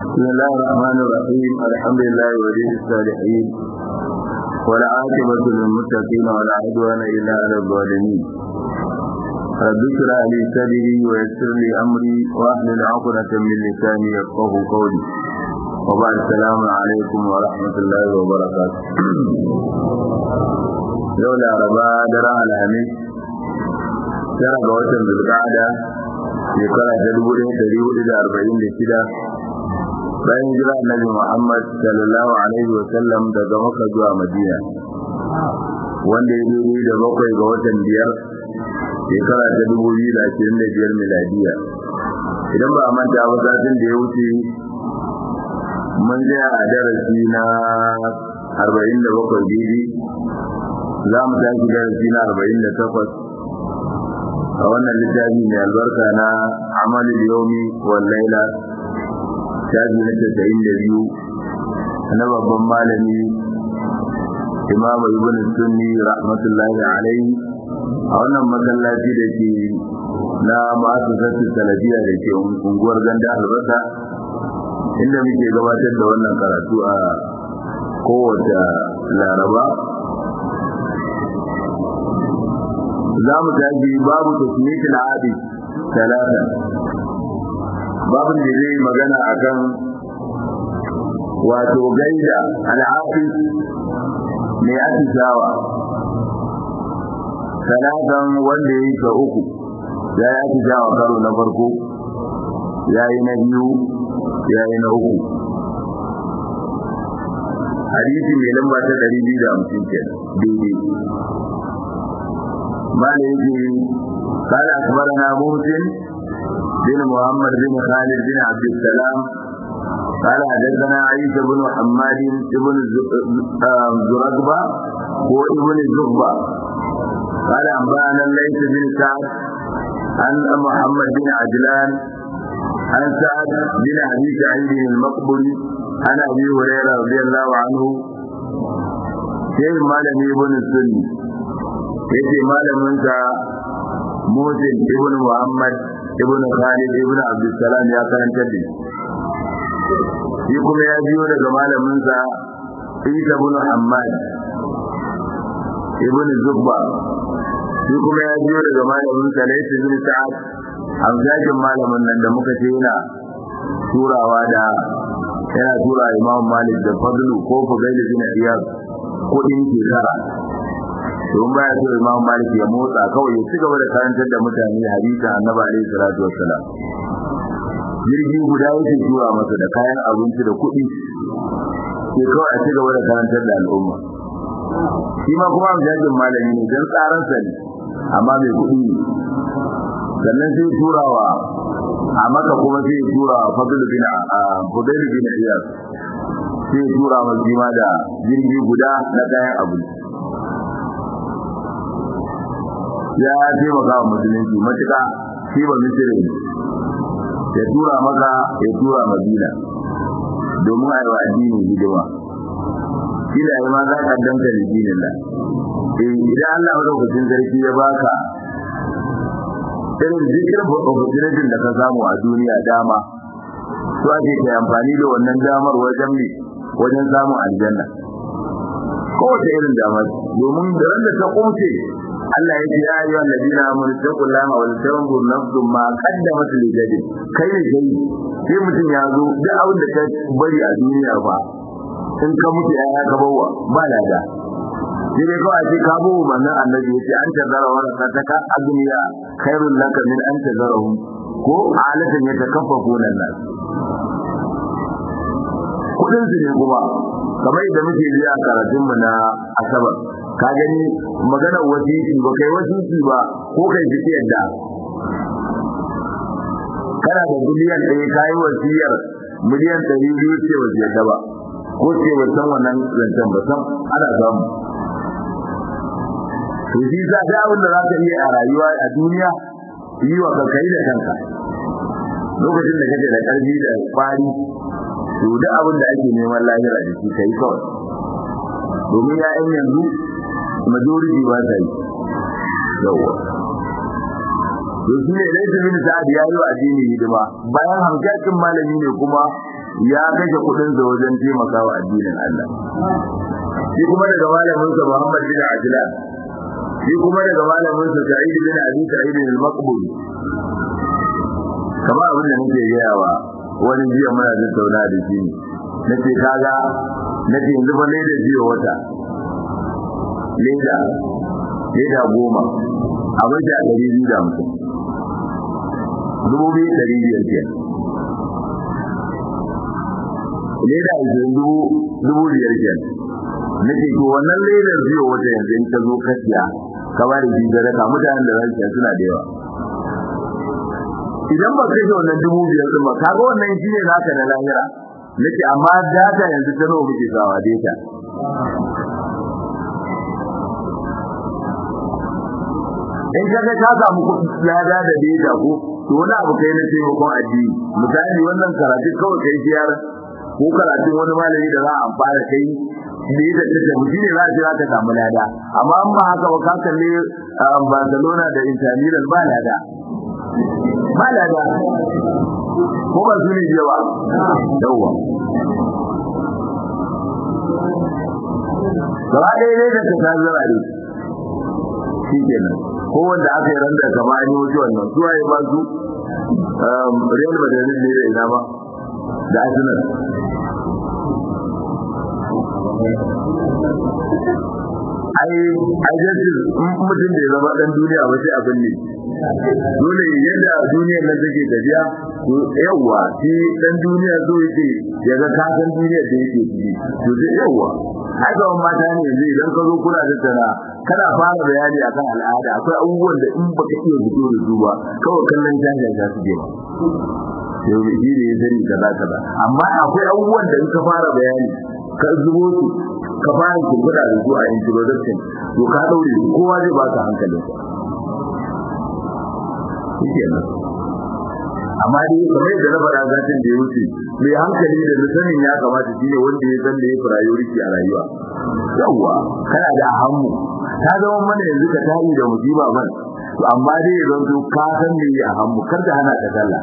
بسم الله الرحمن الرحيم الحمد لله ولي الصالحين والعاقبة للمتقين ولا عدوان إلا على الظالمين رب اشرح لي صدري ويسر لي أمري واحلل عقدة من لساني يفقه قولي وبعد السلام عليكم ورحمة الله وبركاته لولا ربا درع الحميد tara ga watan zulqa'ada shekara ta dubu ɗaya ɗari hudu da arba'in da shida bayan jira annabi Muhammad sallallahu alaihi wa sallam daga Makka zuwa Madina wanda ya daidai da bakwai ga watan biyar shekara ta dubu biyu da ashirin da biyar miladiya idan ba a manta ba satin da ya wuce mun tsaya a darasi na arba'in da bakwai daidai za mu tashi darasi na arba'in da takwas a wannan littafi mai albarka na amalin yomi wal laila shafi na tasa'in da biyu na babban malami imamu ibn sunni rahmatullahi alaihi a wannan masallaci da ke na masu sassu salafiya da ke unguwar ganda albasa inda muke gabatar da wannan karatu a kowace laraba za mu tafi babu tasmiyatul abi talata babin da zai magana akan wato gaida al'afi mai atisawa talatan wanda ya yi ka uku ya yi atisawa karo na farko ya yi na biyu ya yi na uku hadisi mai lamba ta 250 ke daidai ما يجي قال أخبرنا موسم بن محمد بن خالد بن عبد السلام قال حدثنا عيسى بن حماد بن زرقبة وابن الزغبة قال أنبأنا الليث بن سعد عن محمد بن عجلان عن سعد بن أبي سعيد المقبري عن أبي هريرة رضي الله عنه شيخ مالك ابن السني yace malamin sa Musin ibn Muhammad ibn Khalid ibn Abdul Salam ya karanta da shi kuma ya biyo daga malamin sa Isa ibn Hammad ibn Zubba shi kuma ya biyo daga malamin sa Layth ibn Sa'ad amzakin malamin nan da muka ce yana turawa da yana tura Imam Malik da Fadlu ko Fudail bin Iyad kudin shekara don baya so Imam Malik ya motsa kawai ya cigaba da karantar da mutane hadisi Annabi alaihi salatu wassalam jirgi guda yake tura masa da kayan abinci da kuɗi sai kawai a cigaba da karantar da al'umma shi ma kuma jajin malami ne don tsaran sa ne amma mai kuɗi ne sannan sai turawa a maka kuma sai turawa fadl bin fadl bin iyas sai tura masa da jirgi guda na kayan abinci ya taimaka wa musulunci matuƙa shi ba misiri ya tura maka ya tura madina domin a yi wa addini hidima shi da ma za ka danta da dinin da idan Allah madaukakin sarki ya baka irin zikirin opportunity da ka samu a duniya dama to ake kai amfani da wannan damar wajen ne wajen samun aljanna kowace irin damar domin da wanda ta kumce Allah ya ce ya yi wa ladina amanu taqullaha wal tanzur nafsum ma qaddamat li gadi kai ne kai sai mutum ya zo duk abin da ka bari a duniya ba in ka mutu ya ka bawa ba lada sai dai kawai ce ka bawa manzon annabi yace an tazara wa rasataka agniya khairul laka min an tazarahum ko alatan yatakaffafuna nas kudin su ne kuma kamar yadda muke ji a karatun mu na asabar ka gani maganar wasiki ba kai wasiki ba ko kai fiti yadda kana da miliyan ɗaya kayi wasiyar miliyan ɗari biyu ce wa ta ba ko ce wa san wannan zancen ba san ana samu to shi za ta abin da za ka iya a rayuwa a duniya yi wa kanka da kanka lokacin da kake da ƙarfi da kwari to duk abin da ake neman lahira da shi kai kawai domin ya'yan yanzu majority ba ta yi yawa to shi ne laifin min sa'ad ya yi wa addini hidima bayan hamshakin malami ne kuma ya kashe kudin sa wajen taimakawa addinin Allah shi kuma daga malamin sa Muhammad bin Ajlan shi kuma daga malamin sa Sa'id bin Abi Sa'id al-Maqbul kamar abin da nake yayawa wani jiya muna da tauna da shi nace kaga nace yanzu ba leda jiya wata leda leda goma a wajen ɗari biyu da hamsin dubu biyu ɗari biyar ke leda ashirin dubu dubu biyar ke nake to wannan ledar biyu wata yanzu in ta zo kashiya ka ba da shi sadaka mutanen da za su suna da yawa idan ba kai wannan dubu biyar din ba kaga wannan shi ne naka na lahira nake amma data yanzu ta nawa muke sawa data in kaga ka samu kuɗi lada da data ko to wani abu kai na taimakon addini misali wannan karatu kawai kai ziyara ko karatun wani malami da za a amfana kai da ya da ta shi ne za a jira ka samu lada amma an ba haka ba ka kalle Barcelona da Inter Milan ba lada ba lada ko ba su ne yawa yawa gaba ɗaya ne da ta tazara ne shi kenan ko wanda aka yi randa kama an yi wuce wannan su waye ba su Real Madrid ne da ina ba da Arsenal ai ai jaddin mutum da ya zama dan duniya ba sai abin ne dole yadda duniyar nan take tafiya to yawa shi dan duniya so yake ya ga ka san duniyar da yake ciki to sai yawa ai ga mata ne yanzu idan ka zo kuna da tana kana fara bayani akan al'ada akwai abubuwan da in baka iya fito da su ba kawai kallon janja za su je ba yau da shi ne ya sani kaza kaza amma akwai abubuwan da in ka fara bayani ka zubo su ka fara kirkida da su a introduction to ka daure kowa zai ba ka hankalin sa amma dai kamar yadda na faɗa zatin da ya wuce mai hankali da sanin ya kamata shine wanda ya san da ya priority a rayuwa yawwa kana da ahammu ta zama mana yanzu ka tayi da musiba ban to amma dai ya zanto ka san me ya ahammu kar da hana ka sallah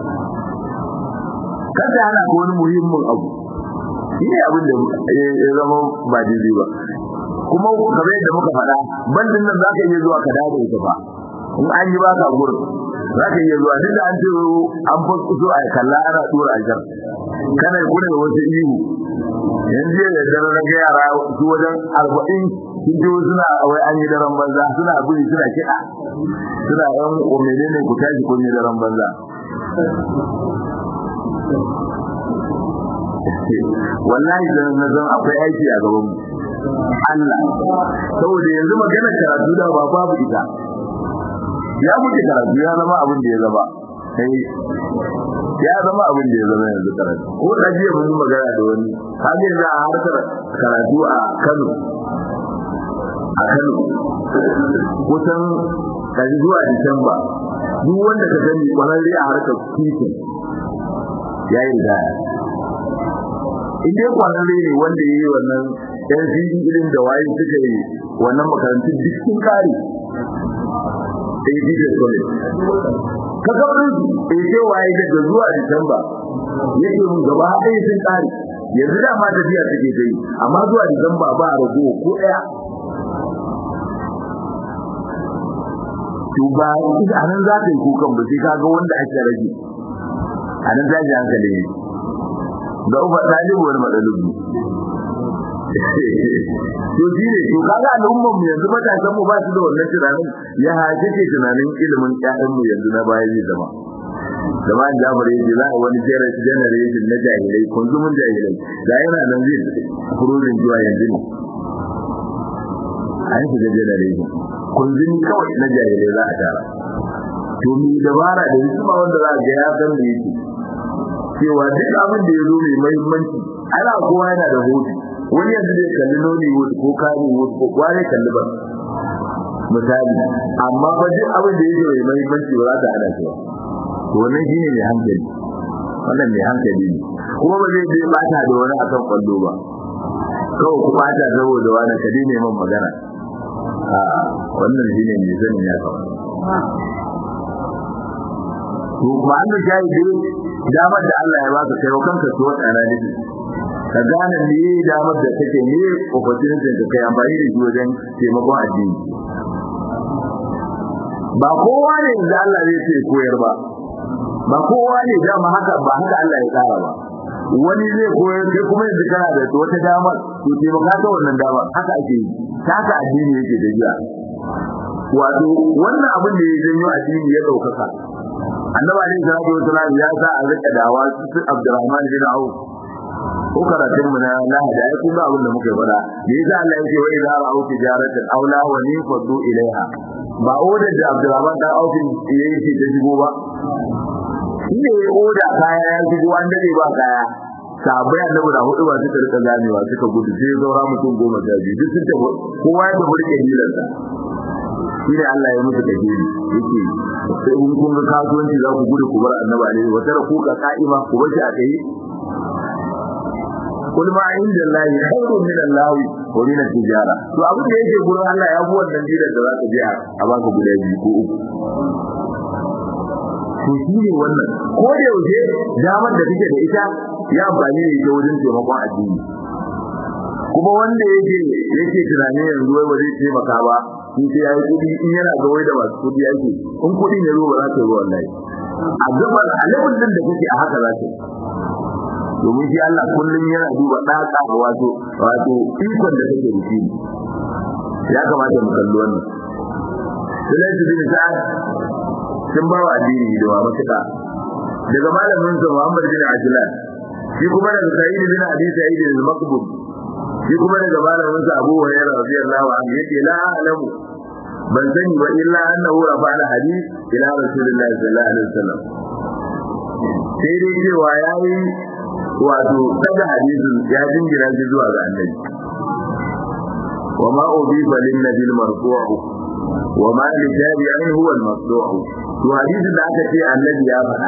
kar da hana ko wani muhimmin abu shi ne abin da ya zama ba daidai ba kuma kamar yadda muka faɗa bandin nan za ka iya zuwa ka dawo ita ba in an yi baka gurin za ka iya zuwa duk da an ce an fasu so a kalla ana tura a jar kana kuna da wasu ihu yanzu da dare na ga yara su wajen arba'in sun ce suna wai an yi daren banza suna buri suna kiɗa suna yan umene ne ku tashi kun yi daren banza wallahi da na zan akwai aiki a gaban mu Allah saboda yanzu magana karatu da ba babu ita ya muke karatu ya zama abin da ya zama kai ya zama abin da ya zama yanzu karatu ko da jiya mun magana da wani kaje da harkar karatu a Kano a Kano kusan kaji zuwa Disamba duk wanda ka gani kwararre a harkar titin yayi da in dai kwararre ne wanda yayi wannan yan fili irin da waye suka yi wannan makarantun duk sun kare sai jide sole ka gabrin eh sai waye daga zuwa Disamba yake mun gaba ɗaya sun kare yanzu da ma tafiya take dai amma zuwa Disamba ba rago ko ɗaya to ba anan za ka yi kukan ba sai kaga wanda ake rage anan za ji hankali ne da uba talibu wani matsalobi to shi ne to kaga al'ummar mu yanzu matasan mu ba su da wannan tunanin ya haje ke tunanin ilimin ƴaƴan mu yanzu na baya zai zama zaman Jabir yace za a wani generation na jahilai kunzumin jahilai da yana nan zai fururin zuwa yanzu ne an shiga generation kunzumi kawai na jahilai za a tara to mi dabara da hikima wanda za a ga ya san me yake cewa duk abin da ya zo mai muhimmanci ana kowa yana da hutu wani yanzu zai kalli noni wood ko kani wood ko kware kalli ba misali amma ba duk abin da yake mai muhimmanci ba za ta hada shi ba to wannan shine mai hankali wannan mai hankali ne kuma ba zai je bata da wani akan kwallo ba kawai ku bata saboda wani kadi ne man magana a wannan shine mai sanin ya kawo to kuma an da shayi dai damar da Allah ya baka kai kanka so tsara da ka gane me damar da take ne opportunity da kai amfani da shi wajen taimakon addini ba kowa ne da Allah zai ce koyar ba ba kowa ne dama haka ba haka Allah ya tsara ba wani zai koyar kai kuma yanzu kana da wata damar to taimaka ta wannan damar haka ake yi ta haka addini yake da jiya wato wannan abin da ya janyo addini ya daukaka annabi alaihi salatu wasalam ya sa a rika dawa su Abdurrahman bin Auf ko karatun mu na lahadi ai kun ga abin da muke fada me yasa Allah yake wa idza ra'u tijaratan aw la wa nifadu ilaiha ba odar da Abdurrahman dan Auf yayi shi ta shigo ba shi ne oda kaya ya shigo an dade ba kaya sabai annabi da hudu ba suka rika ganewa suka gudu sai zaura mutum goma sha biyu duk sun tafi kowa ya tafi rike dilarsa shi ne Allah ya musu kafiri yake sai in kun ga kasuwanci za ku gudu ku bar annabi alaihi wa tara ku ka ka'ima ku bar shi a kai kul ma inda Allah khairun min Allah wa min at-tijara to abin da yake gurin Allah ya fi wannan dilar da za ka je a baka guda biyu ko uku to shi ne wannan ko da yaushe damar da kake da ita ya amfani da ita wajen taimakon addini kuma wanda yake yake tunani yanzu wai ba zai taimaka ba in sai yayi kudi in yana ga wai da masu kudi yake in kudi ne ruwa za ta yi wallahi a gaban alibin din da kake a haka za ta domin shi Allah kullum yana duba daka wato wato ikon da kake da shi ya kamata mu kalli wannan Sulaiman bin Sa'ad sun ba wa addini da wa matuƙa daga malamin sa Muhammad bin Ajlan shi kuma daga Sa'id bin Abi Sa'id al-Maqbul shi kuma daga malamin sa Abu Hurairah radiyallahu anhu yake la alamu ban sani ba illa annahu rafa al-hadith ila Rasulullah sallallahu alaihi wasallam sai dai cewa yayi wato daga hadisin ya jingira shi zuwa ga Annabi وما أضيف للنبي المرفوع وما لتابع هو المقطوع to hadisin da aka ce annabi ya faɗa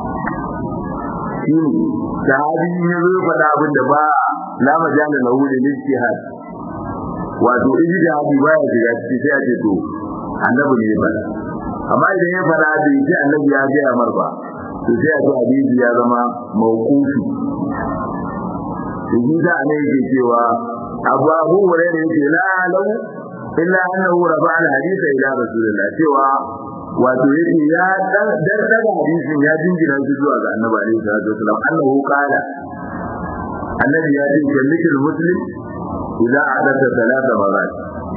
shine sahabi ya zo faɗa abin da ba la majala lahu lil ijtihad wato ijtihadi ba ya shiga ciki sai a ce to annabi ne ya faɗa amma idan ya faɗa bai ce annabi ya ga mar ba to sai a ce hadisi ya zama mawqufi to shi da ne yake cewa abu abu hurairah yake la lau illa annahu rafa'a al-hadisa ila rasulillah cewa wato yake ya dar daga hadisin ya jingina shi zuwa ga annabi alaihi salatu wasallam annahu qala annabi ya ce kallikul muslim idza adatha thalatha marat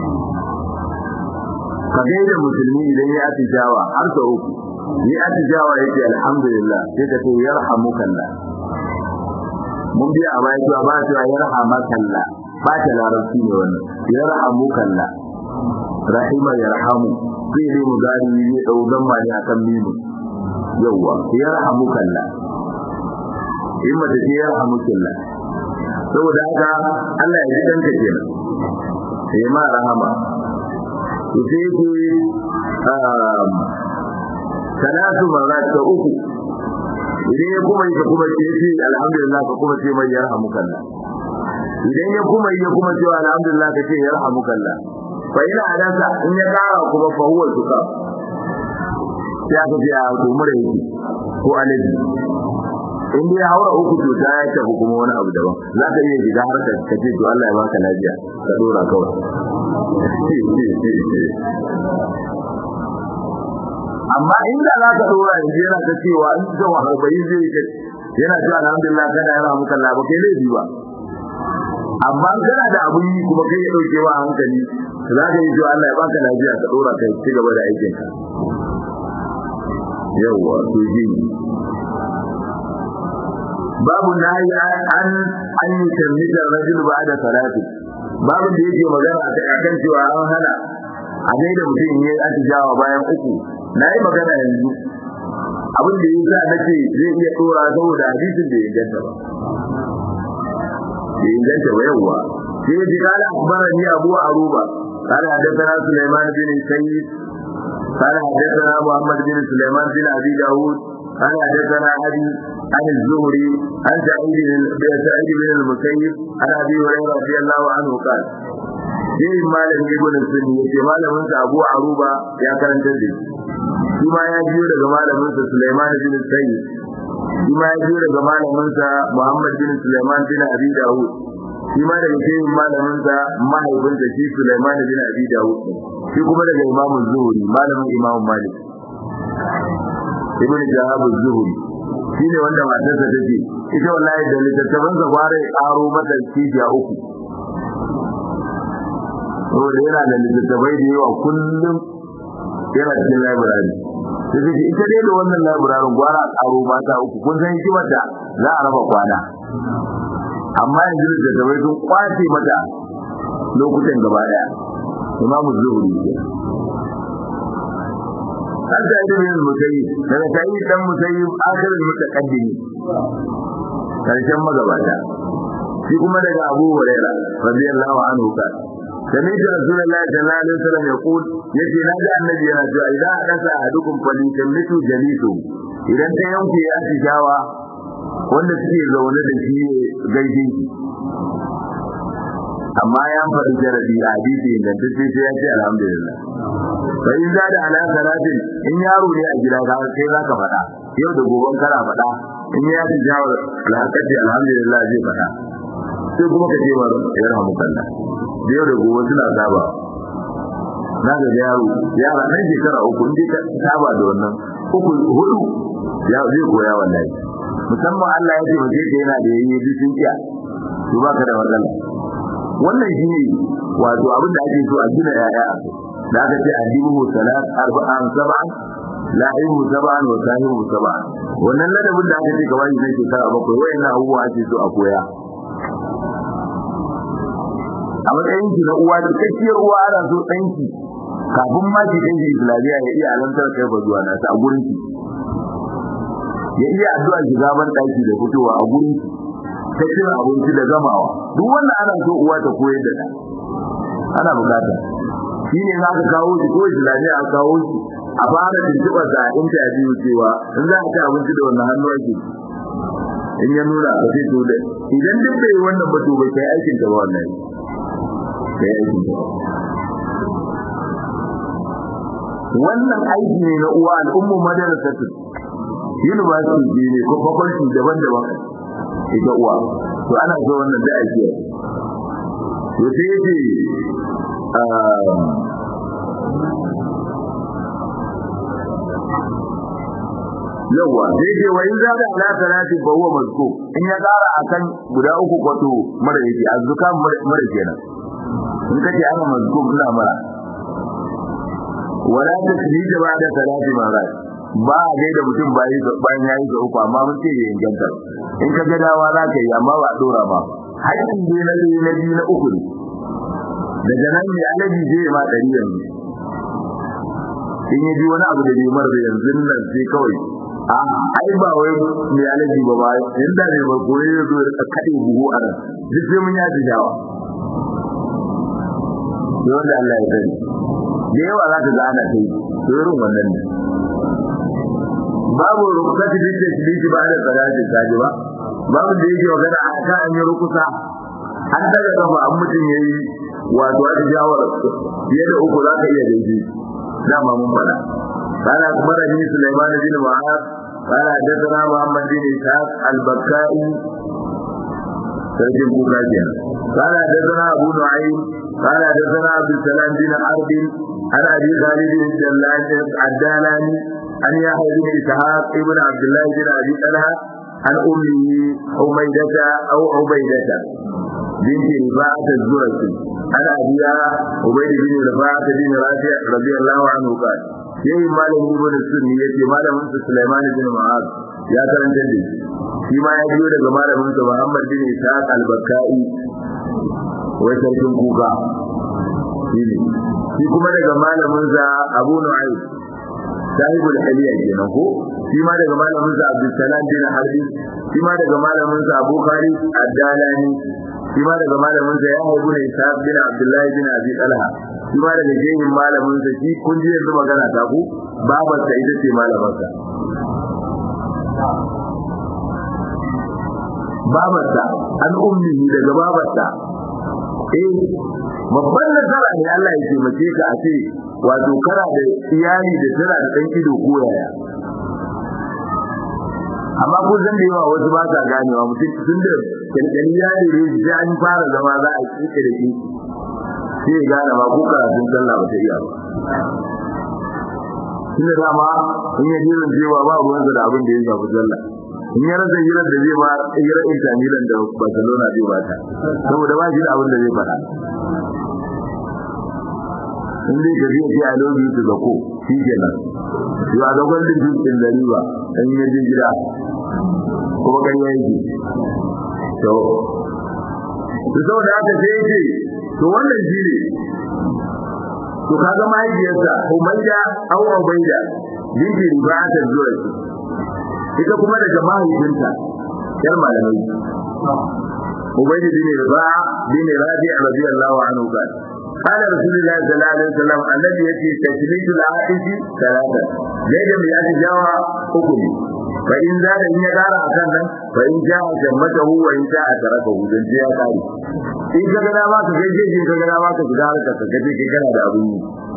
ka gaida musulmi idan ya atijawa har sau uku ni atijawa yake alhamdulillah sai ka ce yarhamukallah mun biya a baya cewa ba cewa yarhamakallah ba ta larabci ne wannan yarhamukallah rahima yarhamu fi'li mudari ne dau damma ne akan mimu yawa yarhamukallah in mace ce yarhamukallah saboda haka Allah ya ji danka kenan sai ma rahama to sai ku um salatu marat ta uku idan ya kuma yi ka kuma ce shi alhamdulillah ka kuma ce mai yarhamukallah idan ya kuma yi kuma cewa alhamdulillah ka ce yarhamukallah fa ina adansa in ya kara kuma fa huwa suka sai aka ce a to mura yake ko alaji in dai haura uku to ta ya tafi kuma wani abu daban za ka iya shiga har ka ce to Allah ya baka lafiya ka dora kawai amma inda za ka dora yanzu yana ta cewa in ka wa harbayi zai ka yana cewa alhamdulillah kana yana muka laba kai laifi ba amma kana da abun yi kuma kai ya dauke wa hankali za ka yi cewa Allah ya baka lafiya ka dora kai ci gaba da aikin ka yawa to ji babu nahi an an yi tarmita rajul ba'da salati babu da yake magana akan cewa an hana a gaida mutum ne a tijawa bayan uku na yi magana yanzu abin da yi sa nake zai iya tsora saboda hadisin da ya ganta ba ya inganta ba yawwa sai ya ji kala akbarani abu aruba قال حدثنا سليمان بن سيد قال حدثنا محمد بن سليمان بن ابي داود قال حدثنا ابي عن الزهري عن سعيد بن سعيد بن المسيب عن ابي هريره رضي الله عنه قال sai malam ibn sunni yace malamin sa Abu Aruba ya karanta da shi kuma ya jiyo daga malamin sa Sulaiman bin Sayyid shi ma ya biyo daga malaminsa Muhammad bin Sulaiman bin Abi Dawud shi ma daga shehin malaminsa mahaifinsa shi Sulaiman bin Abi Dawud shi kuma daga Imam Zuhri malamin Imam Malik Ibn Jahab Zuhri shi ne wanda matarsa take ita wallahi da littattafan sa kware karo mata cibiya uku saboda yana da littattafai da yawa kullum yana cikin library sai ce ita dai da wannan library gwara karo mata uku kun san hikimar da za a raba kwana amma yanzu littattafai sun kwace mata lokutan gaba daya imamu zuhuri حتى ابن المسيب daga sayyid dan musayyib akhirin mutaqaddimi karshen magabata shi kuma daga Abu Hurairah radiyallahu anhu ka سمعت رسول الله صلى الله عليه وسلم يقول يجي نادى النبي yana cewa idan hadasa ahadukum falyusallitu jalisu idan ta yanke ya tijawa wanda suke zaune da shi gaishe shi amma ya faɗi jarabi a hadisi ingantacce sai ya ce alhamdulillah fa in za da ala salatin in yaro ne a gida ka sai za ka faɗa yau da gobe kana faɗa in ya ji jawo alhaqati alhamdulillah zai faɗa sai kuma ka ce wa yarhamu kallah da yau da gobe suna saba na ga yaro yara ɗan shekara uku in ka saba da wannan uku hudu ya zai koya wallahi musamman Allah ya ce mace ta yana da yayi duk sun kiya to baka da matsala wannan shine wato abin da ake so a gina yaya a da aka ce adibu salat arba'an sab'an la'ibu sab'an wa sahibu sab'an wannan ladabin da aka ce ga wani zai shekara bakwai wayannan abubuwa ake so a koya a matsayin ki na uwa da kakkiyar uwa ana so ɗanki kafin ma ki kai shi islamiyya ya iya alantar kai ba zuwa nasa a gurin ki ya iya addu'a shiga ban ɗaki da fitowa a gurin ki ta cin abinci da gamawa duk wannan ana so uwa ta koyar da ɗa ana bukata shi ne za ka kawo shi ko islamiyya a kawo shi a fara tuntuɓar da interview cewa in za a ci abinci da wannan hannu ake in ya nuna ka sai to da idan duk bai wannan ba to bai kai aikin ta ba wannan kai aikin ta wannan aiki ne na uwa al'ummu madarasatu university ne ko faculty daban-daban ita uwa to ana so wannan da aiki to sai yace yawa sai ce wa in za da ala salati fa huwa mazku in ya kara akan guda uku kwato mara yake azzuka mara kenan in kace ana mazku ina mara wala tasbih ba da salati mara ba a gaida mutum bayan yayi ga uku amma mun ce ya inganta in ka ga dawa za ka yi amma ba dora ba haƙƙin dai na biyu na biyu na uku ne daga nan ne alaji zai ma ɗari yanzu in yi ji wani abu da bai mara yanzu nan sai kawai a ai ba wai mai alaji ba ba inda ne ba koyi ya zo da kaɗe buhu a nan duk sai mun yaji jawa sai wanda Allah ya sani da yawa za ka ga ana kai to irin wannan ne babu rukati bi tasbiti ba da salati kaji ba babu da yake magana a kan an yi rukusa an daga gaba an mutum yayi wato a jawar fiye da uku za ka iya daidai dama mun faɗa قال أخبرني سليمان بن معاذ قال حدثنا محمد بن إسحاق البكائي ترجم بوكاجيا قال حدثنا أبو نعيم قال حدثنا عبد السلام بن حرب عن أبي خالد الدالاني عن يحيى بن إسحاق ابن عبد الله بن أبي طلحة عن أمه حميدة أو عبيدة بنت رفاعة الزرقي عن أبيها عبيد بن رفاعة بن رافع رضي الله عنه قال yayin malamin ibn sunni yace malamin sa Sulaiman bin Mu'az ya karanta da shi ma ya biyo daga malamin sa Muhammad bin Ishaq al-Bakkai wai sarkin kuka shi kuma daga malamin sa Abu Nu'aym sahibul haliya kenan ko shi ma daga malamin sa Abdul Salam bin Harbi shi ma daga malamin sa Abu Khalid ad-Dalani shi ma daga malamin sa Yahya ibn Ishaq bin Abdullah bin Abi Talha shi ma daga jehin malamin sa shi kun ji yanzu magana ta ku babar sa ita ce malamin sa babar sa an ummi daga babar sa eh babban nasara ne Allah ya taimake ka a ce wato kana da iyali da tana da dan ido ko yaya amma ko zan da yawa wasu ba sa ganewa mutum tun da kankani ya dire shi sai an fara zama za a kike da shi sai ya gane ma ko karatun sallah ba ta iya ba tunda dama in ya jiran cewa ba ruwansa da abin da ya shafi sallah in ya rasa hirar da zai ma hirar Inter Milan da Barcelona zai bata saboda ba shi da abin da zai faɗa in dai ka zai I love you to the ko shi kenan you are the golden fish in the river in ya je gida kuma kan yanki to to saboda haka sai yake to wannan shi ne to kaga mahaifiyarsa Umayya aw Ubayda binti Ribata zuwa ita kuma daga mahaifinta yar malamai Ubayda bin Riba bin Rabi radiyallahu anhu kan قال رسول الله صلى الله عليه وسلم الذي يأتي تشميت العائش ثلاثة زيد من يأتي جاوة أكلي فإن زاد إن يدار أكنا فإن جاء جمته وإن جاء تركه دون جاء تاري إن كنا ما كجيجي إن كنا ما كجدارك كجيجي كنا دا أبو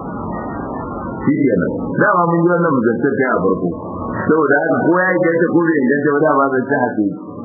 shi kenan dama mun yi wannan mujantar a farko saboda haka ko ya yi kanta ko bai inganta ba da ba zan ci haƙi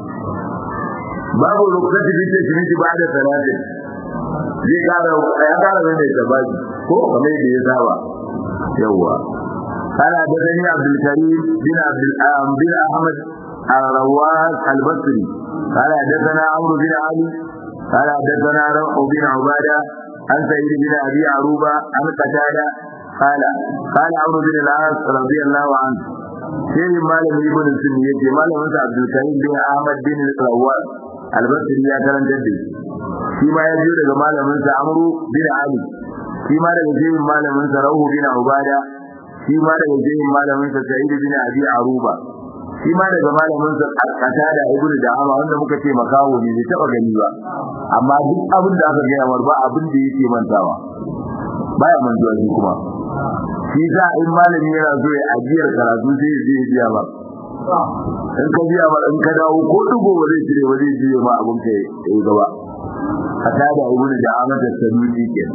babu rukunan da shi miji ba da salatin zai kara ya kara mai da tabaki ko kamar yadda ya saba yawa kana da dani Abdul Karim bin Abdul bin Ahmad الرواس البصري قال حدثنا عمرو بن علي قال حدثنا روح بن عباده عن سعيد بن ابي عروبه عن قتاده قال قال عمرو بن العاص رضي الله عنه sai malami ibn sunni yace malamin sa Abdul Karim bin Ahmad bin Rawal al-Basri ya karanta da shi ma ya biyo daga malamin sa Amru bin Ali shi ma daga jerin malamin sa Rawu bin Ubada shi ma daga jerin malamin sa Sa'id bin Abi Aruba shi ma daga malamin sa Qatada ibn Da'ama wanda muka ce makawo ne bai taba gani ba amma duk abin da aka gaya mar ba abin da yake mantawa baya mantuwa shi kuma shi za in malami yana so ya ajiyar karatu sai ya je biya ba in ka biya ba in ka dawo ko dugo ba zai cire ba zai je ma abin ka yi gaba ka tada ibn da amata sanusi ke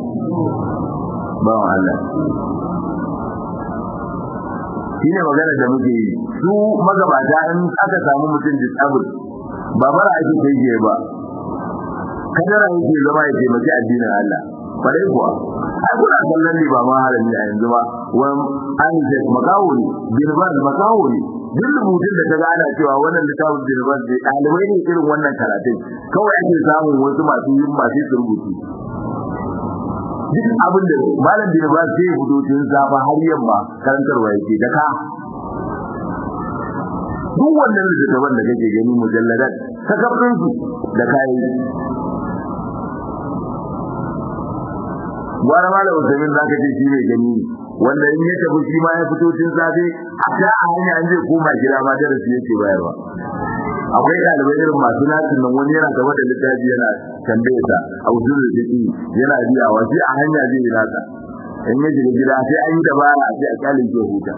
ba Allah shine magana da muke yi su magabata in aka samu mutum disable ba bara ake kai ke ba kadara yake zama ya taimaki addinin Allah kwarai kuwa ai kuna kallon ne ba ma harami a yanzu ba wani an ce makawo ne birban makawo ne duk rubutun da ta gana cewa wannan littafin birban ne ɗalibai ne irin wannan karatun kawai ake samun wasu masu yin masu rubutu duk abin da malam birban sai ya fito tun safa har yamma karantarwa yake da ka duk wannan littattafan da kake gani mujalladat ta kafin su da kayan gwara malam Usaimin zaka ce shi mai gani ne wanda in ya tafi shi ma ya fito tun safe a ta a hanya an zai koma gida ma darasi yake bayarwa akwai ɗalibai irin masu nasin nan wani yana gaba da littafi yana tambaye ta a usul da take yana biyawa sai a hanya zai yi nasa in ya shiga gida sai an yi dabara sai a kyalin ke huta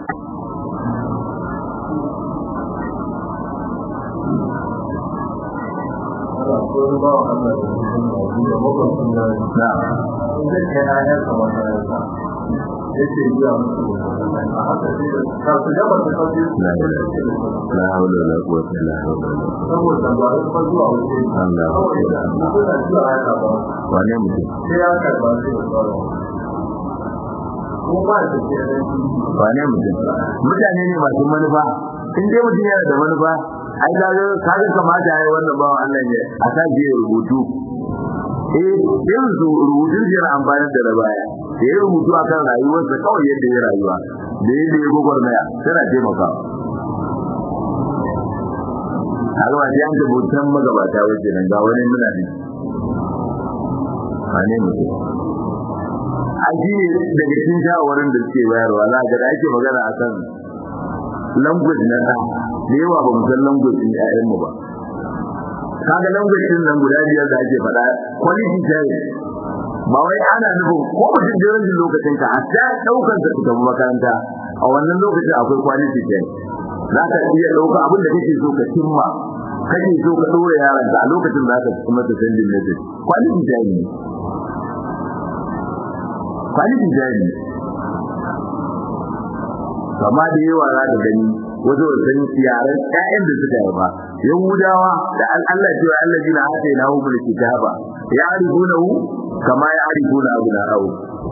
yake biya musu a haka sai da ka su gaba da sauki la hawla wala quwwata illa billah saboda ba su fa zuwa wuce Allah kawai da suna zuwa haka ba wane mutum sai ya karba sai da tsaro ko ba da ke da wane mutum mutane ne masu manufa in dai mutum yana da manufa ai ga kaga kamata yayi wannan bawan Allah ne a sa je rubutu eh yanzu rubutun yana amfani da rabaya da ya rubutu akan rayuwarsa kawai yadda ya rayuwa da yadda ya gwagwarmaya tana taimakawa har wa an ta bautan magabata wajen nan ga wani muna ne a ne mutum an shi ne daga cikin shawarwarin da suke bayarwa za ga da ake magana akan language na ɗan da yawa ba mu san language ɗin ƴaƴanmu ba kaga language ɗin nan guda biyar da ake faɗa quality time ba wai ana nufin ko mutum da yanzu lokacin ka hatta ɗaukar ka tafi makaranta a wannan lokacin akwai quality time za ka iya ɗauka abin da kake so ka cimma kake so ka ɗora yaron ka a lokacin za ka kuma ta sendin message quality time ne quality time ne kama da yawa za ka gani wato san yaran ƴaƴan da suka yi ba yahudawa da Allah ce wa Allah jina hata ina hu bil kitaba ya'rifunahu kama ya'rifuna abna'ahu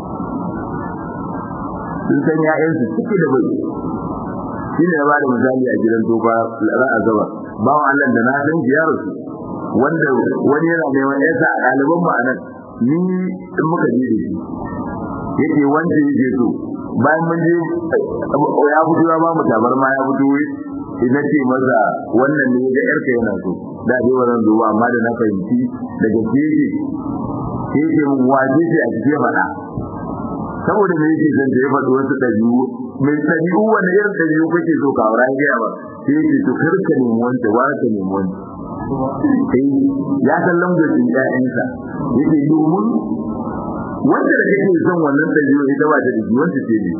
sun san ƴaƴan su suke da bai shi ne ba da misali a gidan tofa ra'a zaba bawan Allah da na san shi ya rasu wanda wani yana neman yasa a ɗaliban mu anan ni in muka je da shi yake wanda yake so bayan mun je ya fito ya ba mu tabarma ya fito idan ce maza wannan ne ga yarka yana so da dai wannan zuwa amma da na fahimci daga gefe sai ce mun waje ce a cikin faɗa saboda me yake zan ya faɗi wasu ɗabi'u mai ɗabi'u wani irin ɗabi'u kake so ka aura ya ba sai yake to kar ka nemi wanda ba ka nemi wanda sai ya san lambacin ƴaƴansa yake domin wanda da kake son wannan ɗabi'u ita ba ta da wanda ce ne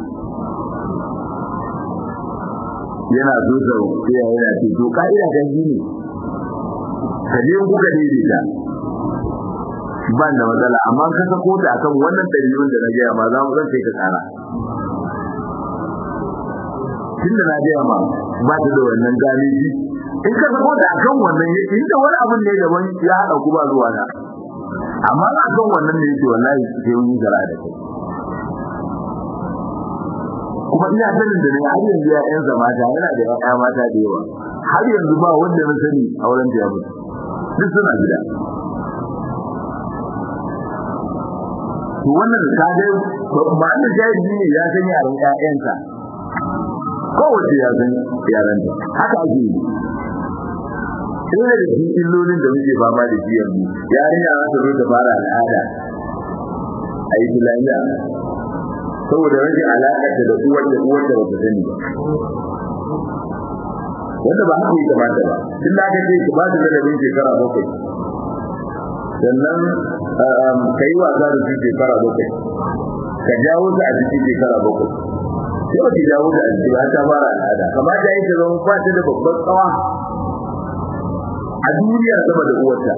yana so sau sai ya yana ce to ka'ida ta shi ne ka je kuka daidaita ban da matsala amma ka sako ta akan wannan ɗabi'un da na gaya ma za mu zan kai ka tsara tun da na gaya ma ba ta da wannan galibi in ka sako ta akan wannan inda wani abun ne daban ya haɗa ku ba zuwa na amma na kan wannan ne yake wallahi sai mun zara da kai kuma ina sanin da ne har yanzu ya ƴan mata yana da ƴaƴa mata da yawa har yanzu ba wanda na sani auren ta ya mutu duk suna gida to wannan ka ga ba da jahili ne ya san yaran ƴaƴansa kowace ya san yaran ta haka ake yi sai da cikin illolin da muke fama da shi yanzu yarinya za ta zo ta fara al'ada a yi filaniya saboda rashin alaƙarta da uwar da uwar da bata sani ba wanda ba haka yi kamata ba tun da aka ce ki ba ta ladabin shekara bakwai sannan ka yi wasa da su shekara bakwai ka jawo ta a cikin shekara bakwai sai ba ki jawo ta a cikin ba ta fara al'ada kamata ya ta zama ba ta da babban tsawa a duniya sama da uwarta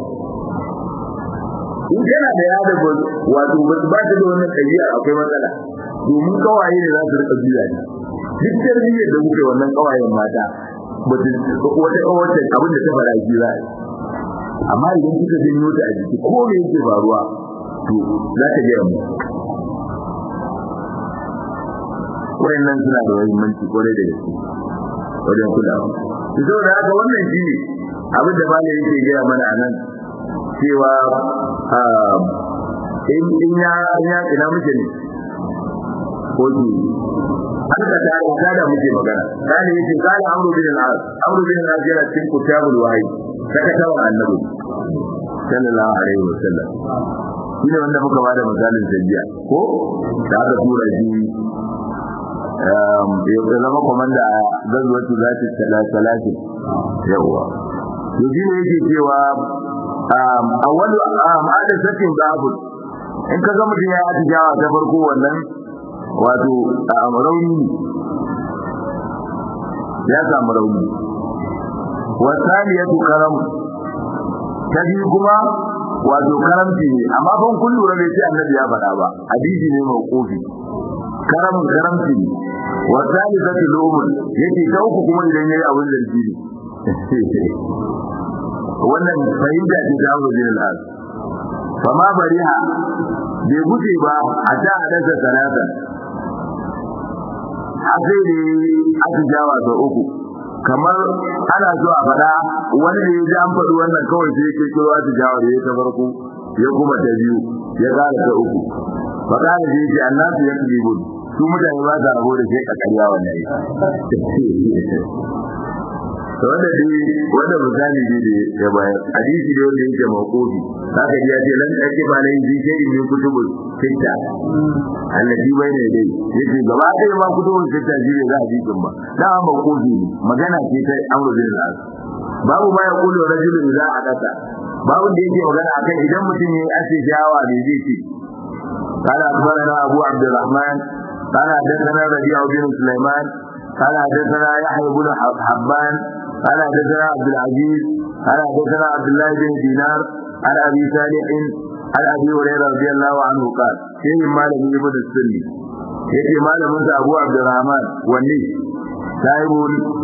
in kana da yada ba wato ba ba ta da wannan ɗabi'a akwai matsala domin kawaye ne za su rika juya ne duk tarbiyyar da muke wannan kawayen mata ba ta wata kawace abin da ta fara ji za amma idan kika janyo ta a jiki ko me yake faruwa to za ta gaya mu wayannan suna da muhimmanci kwarai da gaske wajen kulawa saboda haka wannan shi ne abin da malai yake gaya mana a nan cewa in ya ya ina muke ne ko ki an ka da ka da muke magana kana yace kana amru bin al-as amru bin al-as yana cikin kutabul wahyi saka tawa annabi sallallahu alaihi wasallam shine wanda muka bada misalin sajiya ko da aka tura shi ya zama komanda a gazuwatu zati salati yawa to shi ne yake cewa awwalu ma'ada sakin babu in ka ga mutum ya yi atijawa ta farko wannan wato rauni ya samu rauni wasaniyatu karam ta biyu kuma wato karamci ne amma ban kun lura bai ce annabi ya faɗa ba hadisi ne mai kofi karam karamci ne wasalisatu lumul yake ta uku kuma idan yayi abin zargi ne wannan fahimta ce ta Abu Jahl al fama bariha bai guje ba a ta hadasa salatan sai da aka jawa da uku kamar ana zuwa fada wani da ya ji an faɗi wannan kawai sai ke kiro aka jawa da ya ta farko ya kuma ta biyu ya ƙara ta uku faɗa da zai ce annasu ya kaji gudu su mutane ba sa rabo da sai ka karya wannan wanda dai wanda misali ne da ya bayar hadisi ne wanda yake mawqufi zaka ji ya ce lan ake ba nan ji sai in kutubu sitta allati bayna dai yace gaba ɗaya ma kutubu sitta ji ne za a jikin ba da mawqufi ne magana ce ta amru bin al babu ma ya kullu rajulu idza adata babu da yake magana akan idan mutum yayi asijawa ne zai ce قال أخبرنا أبو عبد الرحمن قال حدثنا ربيع بن سليمان قال حدثنا يحيى بن حبان قال حدثنا عبد العزيز قال حدثنا عبد الله بن دينار عن ابي صالح عن ابي هريره رضي الله عنه قال شيء ما لم يبد السني yake malamin sa Abu Abdurrahman wanne sahibul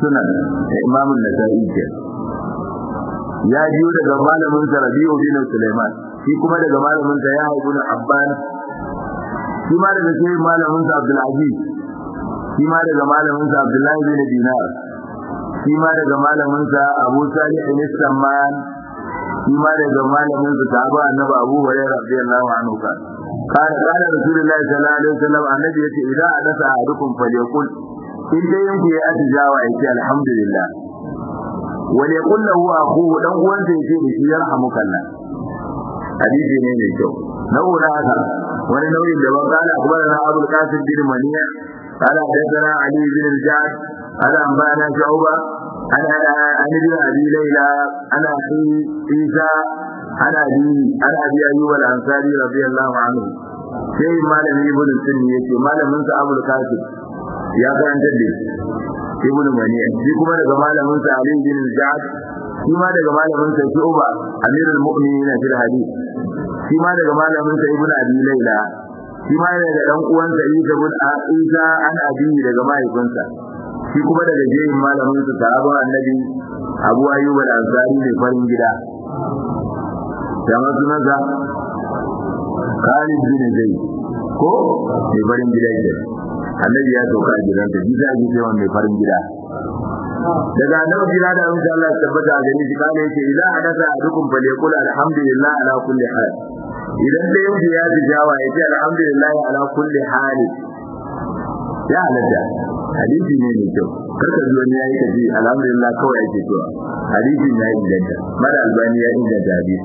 sunan imam an-nasa'i ke ya jiyo daga malamin sa rabi'u bin sulaiman shi kuma daga malamin sa ya ibn abban shi ma daga sai malamin sa abdul aziz shi ma daga malamin sa abdullahi bin dinar shi ma daga malamin sa abu salih bin samman shi ma daga malamin sa sahaba annabi abu hurairah radiyallahu anhu kan قال قال رسول الله صلى الله عليه وسلم النبي يتي اذا حدث احدكم فليقل in dai yanku ya atijawa ya ce alhamdulillah wani ya kulla huwa aku dan uwansa ya ce da shi yarhamukallah hadisi ne mai kyau nau'una haka wani nau'in da ban kala akbarana abul qasim bin maniya قال حدثنا علي بن الجعد قال انبانا شعبه عن عن ابن ابي ليلى عن اخي عيسى عن ابي عن ابي ايوب الانصاري رضي الله عنه sai malamin ibn sunni yace malamin sa abul qasim ya karanta da ibn maniya shi kuma daga malamin sa ali bin al-ja'd shi ma daga malamin sa shu'ba amirul mu'minin fil hadith shi ma daga malamin sa ibn abi layla shi ma daga dan uwan sa isa bin isa an abi daga mahaifinsa shi kuma daga jeyin malamin sa sahabban annabi abu ayyub al-ansari ne farin gida jama'a sunansa Khalid bin Zaid ko mai farin gida ke annabi ya sauka a gidansa shi za a ji cewa mai farin gida daga annabi gida da insha Allah tabbata ga ni kana yake idan hadasa adukum fa yaqul alhamdulillah ala kulli hal idan da yau ya ji jawa ya ce alhamdulillah ala kulli hal ya halatta hadisi ne mai kyau karka ji wani yayi kaji alhamdulillah kawai yake cewa hadisi ne ya inganta mara albani ya inganta hadisi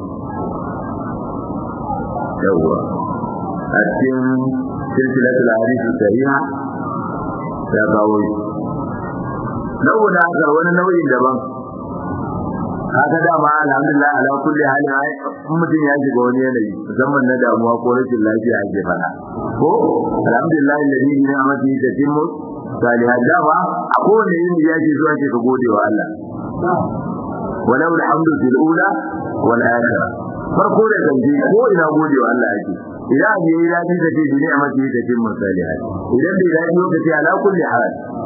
yawwa a cikin silsilatul hadisi sahiha ya kawo shi nau'in haka wani nau'in daban haka dama alhamdulillah ala kulli halin ai mutum ya shiga wani yanayi musamman na damuwa ko rashin lafiya ake fada ko alhamdulillah alladhi bi ni'matihi tatimmu salihat dama a kowane yini ya ce zuwa ke ka gode wa Allah walau alhamdu fil ula wal akhirah farko da kanji ko ina gode wa Allah ake idan abu yayi dadi da ce bi ni'matihi tatimmu salihat idan bai dadi lokaci ala kulli hal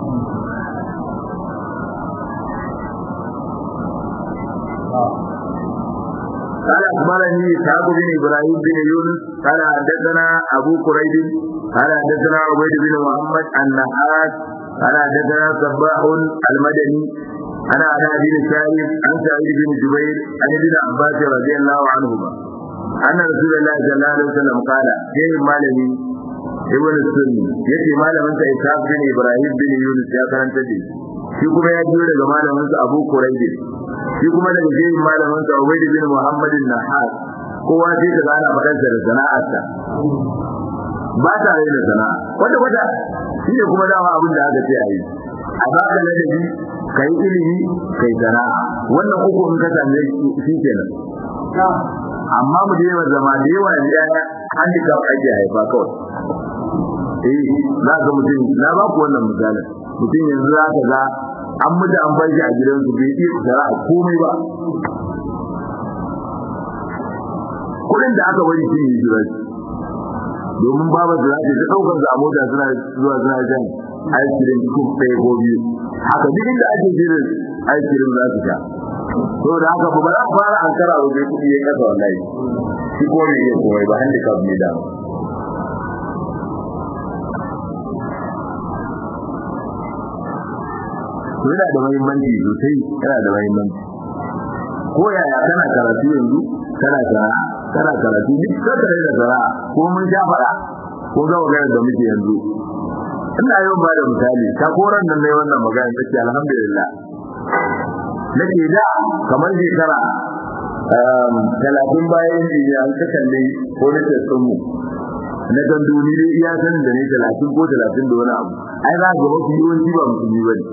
قال أخبرني إسحاق بن إبراهيم بن يونس قال حدثنا أبو قريب قال حدثنا عبيد بن محمد النحاس قال حدثنا صباح المدني أنا على بن سالم عن سعيد بن جبير عن ابن عباس رضي الله عنهما أن رسول الله صلى الله عليه وسلم قال كيف مالني ابن السني يتي malamin sa Ishaq bin Ibrahim bin Yunus ya karanta da shi kuma ya biyo daga malamin sa Abu Quraib shi kuma daga jerin malamin sa Ubayd bin Muhammad an-Nahas kowa sai ka gana fadar da sana'arsa ba ta rai da sana'a wanda wanda shi ne kuma dama abin da aka ce a yi a ba ka ladabi ka yi ilimi ka yi sana'a wannan uku in ka same shi kenan amma mu da yawa zama da yawa ne ya handicap ake haifa kawai eh za ka mutum na ba ku wannan misalin mutum yanzu za ka ga an mutu an bar shi a gidansu bai iya tsara a komai ba kudin da aka bari shi ne jira domin babu da zai ta daukar da mota suna zuwa suna jan ice cream ko ɗaya ko biyu haka duk inda ake jirin ice cream za su sha to da haka ba za fara an kara wa bai kudi ya kasa wallahi shi ko ne ya komai ba handicap ne da yana da muhimmanci sosai yana da muhimmanci ko yaya kana karatu yanzu kana sana'a kana karatu duk kada da sana'a ko mun sha fara ko ga magana da muke yanzu ina yau ba da misali ta koran nan mai wannan magana take alhamdulillah nake da kamar shekara talatin bayan injiniya an ka kalle ko na tsatsun mu na kan duni dai iya sanin da ne talatin ko talatin da wani abu ai za ga wasu yawanci ba musulmi ba ne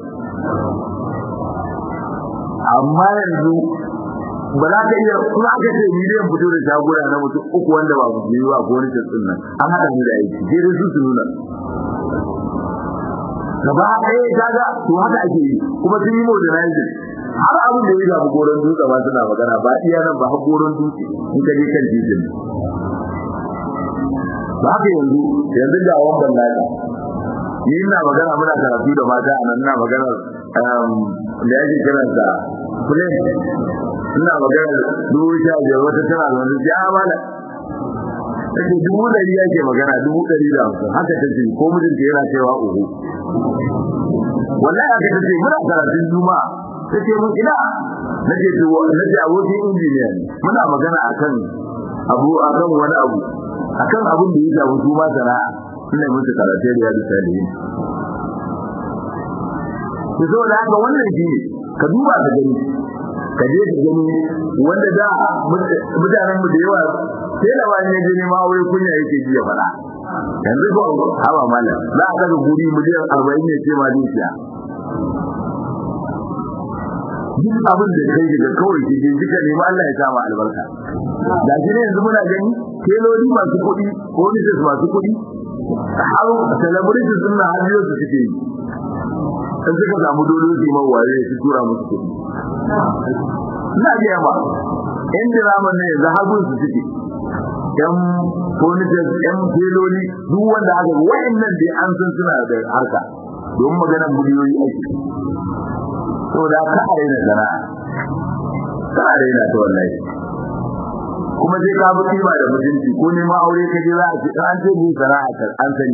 amma yanzu ba za ka iya kuma aka ce miliyan fito da shagura na mutum uku wanda ba su yi ba ko wani tsatsin nan an haɗa ni da aiki sai dai su su nuna gaba ɗaya kaga to haka ake yi kuma sun yi modernizing har abin da ya shafi goron dutse ba suna magana ba iya nan ba har goron dutse in ka je kan titin ba haka yanzu yanzu da wannan naka ni ina magana muna karatu da mata a nan ina magana da yake kiransa kulen ina magana dubu sha biyar wata tana da wani ya amana take dubu ɗari yake magana dubu ɗari da hamsin haka ta ce ko mijinta yana cewa uku wallahi haka ta ce muna karatun juma'a ta ce mun ina na ce na ce abokin injiniya ne muna magana akan abu akan wani abu akan abin da ya shafi su ma sana'a ina musu karatun riyadu salihin ku zo da haka wannan shi ne ka duba ka gani ka je ka gani wanda da mutanen mu da yawa sai da wani ne ne ma wai kunya yake ji ya fada yanzu ko hawa mala za ka ga guri miliyan 40 ne ce ma dukiya duk abin da kai daga kawai ki je kika nemi Allah ya sa ma albarka da shi ne yanzu muna gani keloli masu kuɗi ko misis masu kuɗi har celebrities sun na hajiyar su suke yi in suka samu dole su ma waye su tura musu kuɗi ina ga yamma in diraman ne yanzu hagun su suke yan furnitures yan feloli duk wanda aka wayannan dai an san suna da harka don maganar miliyoyi ake saboda ka raina sana'a ka raina ta wallahi kuma sai ka bi kima da mutunci ko ne ma aure ka je za a ce an ce ni sana'a ka an sani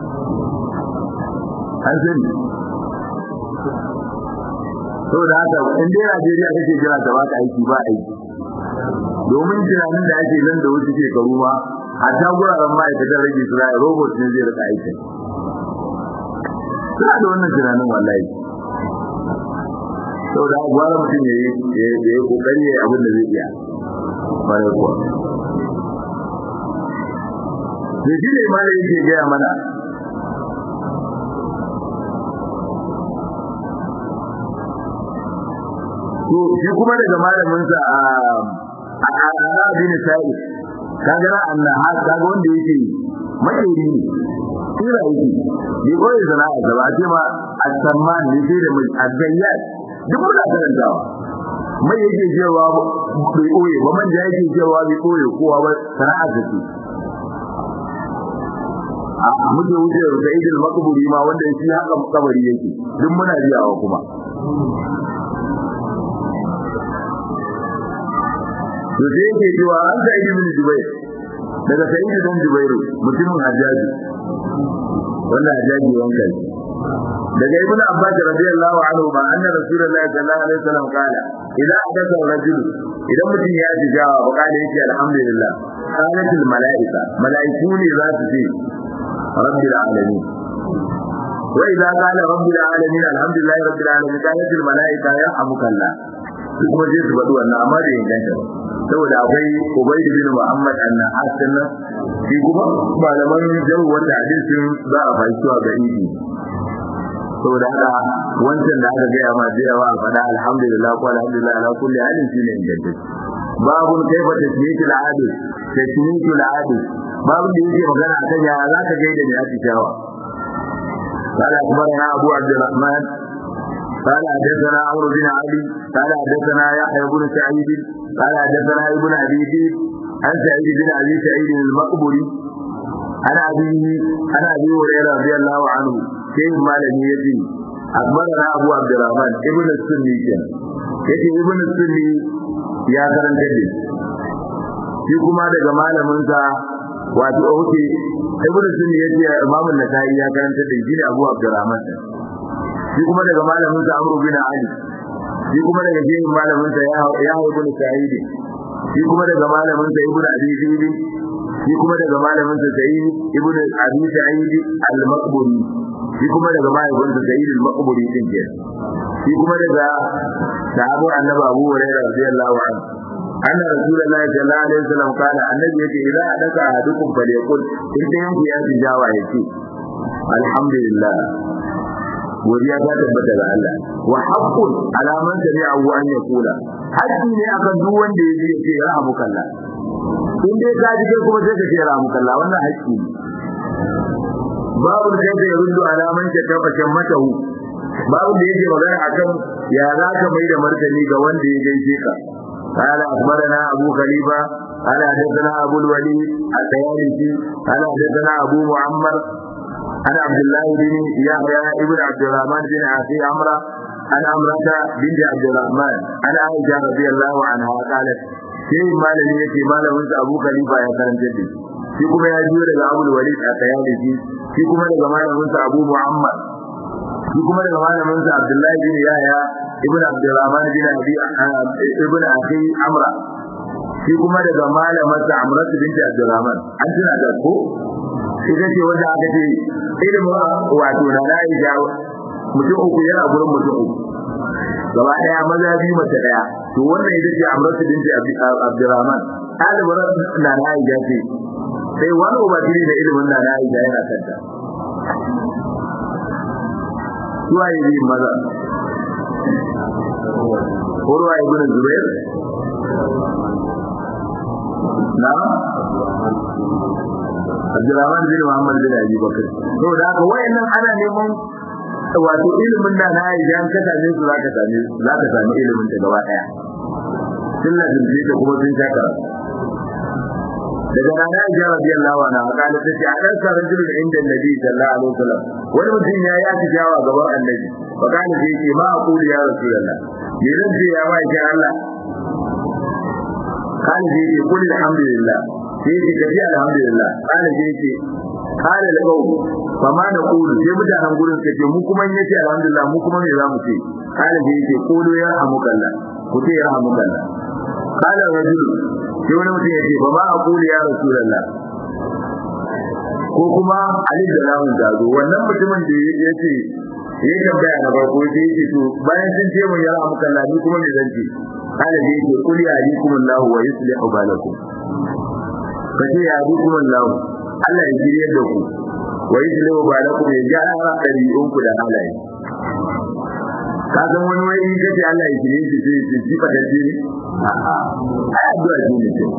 an sani saboda haka in dai Najeriya kake jira ta baka aiki ba aiki domin tunanin da ake nan da wasu shekaru ma a ta guraren ma'aikatan rage su ra'ayi robot ne zai rika aikin suna da wannan tunanin wallahi saboda haka gwara mutum ya yi kokari ya yi abin da zai iya bayan kuwa da shi ne ma da yake gaya mana to shi kuma daga malaminsa a a bin sa'i kaga na annaha kaga wanda yake makeri ne kira yake bai koyi sana'a da ba ce ma as-samman ne sai da al-gayyat duk muna karantawa mai yake cewa bai koye ba manja yake cewa bai koye kowa ba sana'a ta ce a muke wuce da idil makburi ma wanda shi haka kabari yake duk muna biyawa kuma to sai yake cewa an sa ibn jubair daga sayyid dan jubairu mutumin hajjaji wannan hajjaji wanka shi daga ibn abbas radiyallahu anhu ma anna rasulullahi sallallahu alaihi wasallam kala idza adatha rajul idan mutum ya ji jawa ba kala yake alhamdulillah qalatul malaika malaiku ne za su ce rabbil alamin wa idza qala rabbil alamin alhamdulillahi rabbil alamin qalatul malaika ya amukallah kuma je su faɗi wannan amma da inganta ba saboda akwai Ubayd bin Muhammad an-Nahas nan shi kuma malaman jawu wanda hadisin za a fahimci ga idi saboda haka wancan da aka gaya ma da yawa faɗa alhamdulillah ko alhamdulillah ala kulli halin shine inganta babu kaifa tasmiyatu al-adil tasmiyatu al-adil babu da yake magana akan ya za ka gaida ne a tishawa قال أخبرنا أبو عبد الرحمن قال حدثنا عمرو بن علي قال حدثنا يحيى بن سعيد قال حدثنا ابن ابي ذئب عن سعيد بن ابي سعيد المقبري عن ابيه عن ابي هريره رضي الله عنه كيف مالك يتي اخبرنا ابو عبد الرحمن ابن السني كان yace ibn sunni ya karanta da shi kuma daga malamin sa wato oke ibn sunni yace imam an-nasai ya karanta da shi abu abdurrahman shi kuma daga malamin sa amru bin ali shi kuma daga jerin malamin sa ya ibn sa'id shi kuma daga malamin sa ibn abi zaid shi kuma daga malamin sa sa'id ibn abi sa'id al-maqburi shi kuma daga malamin sa sa'id al-maqburi din ke shi kuma daga sahabu annabi abu hurairah radiyallahu anhu anna rasulullahi sallallahu alaihi wasallam kana annabi yake idan adaka ahadukum falyakul in dai yanku ya tijawa yake alhamdulillah godiya ta tabbata ga Allah wa haqqun ala man sami'ahu an yaqula haƙƙi ne akan duk wanda ya ji ya ce rahmukallah in dai ka ji kai kuma sai ka ce rahmukallah wannan haƙƙi ne babu da yake rundu ala man shakafa shammatahu babu da yake magana akan ya za ka mai da martani ga wanda ya gaishe ka قال أخبرنا أبو خليفة قال حدثنا أبو الوليد الطيالسي قال حدثنا أبو معمر عن عبد الله بن يحيى ابن عبد الرحمن بن عاصي عمرو an amrata binti abdurrahman an aisha radiyallahu anha qalat sai malami yace malamin sa abu khalifa ya karanta da shi kuma ya jiyo daga abu walid a tayalisi shi kuma daga malamin sa abu muhammad shi kuma daga malamin sa abdullahi bin yahya ibn abdurrahman bin abi ibn akhi amra shi kuma daga malamin sa amratu binti abdurrahman an tuna da ko ita ce wanda aka ce ilimin wato na Aisha mutum uku yana gurin mutum uku gaba daya maza biyu mace daya to wannan ita ce Amratu binti Abdurrahman ɗalibar na Aisha ce sai wani ubangiji da ilimin na Aisha yana kanta suwa yi biyu maza Urwa ibn Zubair na Abdurrahman bin Muhammad bin Abi Bakr to da haka wayannan ana neman wato ilimin da na yi dan ka same su zaka same zaka same ilimin ta gaba daya sunna din ce kuma sun shaka daga rana ya radiyallahu anha kala tace a dan karan jirin inda Nabi sallallahu alaihi wasallam wani mutum ya yi tijawa gaban Annabi fa kana sai ce ma aqulu ya rasulullah me zan ce ya wai Allah kana sai ce kullu alhamdulillah sai ce kaji alhamdulillah kana sai ce kana da gau fa ma na kulu sai mutanen gurin suka ce mu kuma yace alhamdulillah mu kuma me zamu ce kana sai ce kulu ya hamukalla ku ce ya hamukalla kana rajul sai wani mutum ya ce ba ma aqulu ya rasulullah ko kuma alif da lamun jazo wannan mutumin da ya ce ya tambaya na farko sai ya ce to bayan sun ce mun ya hamukalla ni kuma me zan ce kana sai ya ce kul ya alikumullahu wa yuslihu balakum kace ya alikum Allah Allah ya jire da ku wa yuslihu balakum ya gyara ɗabi'un ku da halaye ka san wani wai in kace Allah ya jire shi sai ya ji fada jire a'a ai addu'a ce ne ce